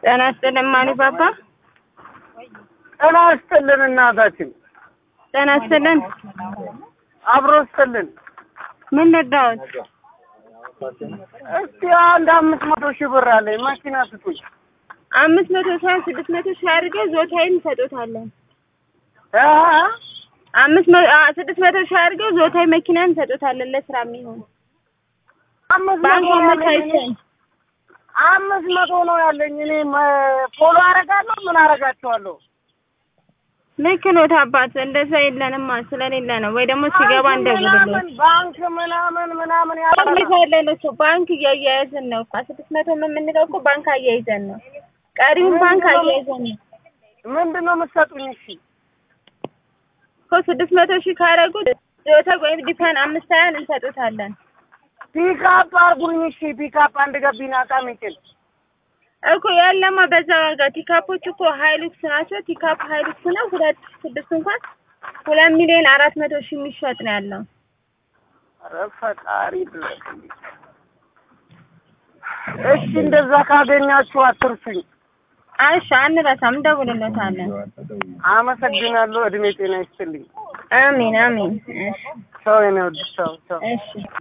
ጤና ይስጥልን ማኒ ባባ። ጤና ይስጥልን እናታችን። ጤና ይስጥልን። አብሮ ይስጥልን። ምን ልርዳዎት? እስቲ አንድ አምስት መቶ ሺህ ብር አለኝ መኪና ስጡኝ። አምስት መቶ ሳይሆን ስድስት መቶ ሺህ አድርገው ዞታይን እንሰጦታለን። እ? አምስት መ አ ስድስት መቶ ሺህ አድርገው ዞታይ መኪና እንሰጦታለን ለስራ የሚሆን አምስት ባንክ መቶ ነው ያለኝ እኔ። አመቻችተን አምስት መቶ ነው ያለኝ እኔ መ- ፎሎ አረጋለሁ ምን አረጋቸዋለሁ? ልክ ኖት አባት፣ እንደዛ የለንማ ስለሌለ ነው። ወይ ደግሞ ሲገባ ባንክ እንደጉልሎት ምናምን ባንክ ምናምን ምናምን ባንክ ያለ ያለን እኮ ባንክ እያያያዝን ነው እኮ ስድስት መቶ የምንለው እኮ ባንክ አያይዘን ነው። ቀሪውን ባንክ አያይዘን ነው ምንድን ነው የምትሰጡኝ? እሺ እኮ ስድስት መቶ ሺህ ካረጉት ዞታ ወይም ዲፐን አምስት ሀያን እንሰጡታለን ፒካፕ አርጉኝ። እሺ ፒካፕ አንድ ገቢና ዕቃ የሚጭን እኮ ያለማ በዛ ዋጋ ቲካፖች እኮ ሀይሉክስ ናቸው። ቲካፕ ሀይሉክስ ነው። ሁለት ስድስት እንኳን ሁለት ሚሊዮን አራት መቶ ሺህ የሚሸጥ ነው ያለው። ኧረ ፈጣሪ ድረስ። እሺ እንደዛ ካገኛችሁ አትርሱኝ። አይሻ አንረሳም፣ እንደውልለታለን። አመሰግናለሁ። እድሜ ጤና ይስጥልኝ። አሜን አሜን። እሺ ሰው የኔ ወድ ሰው ሰው እሺ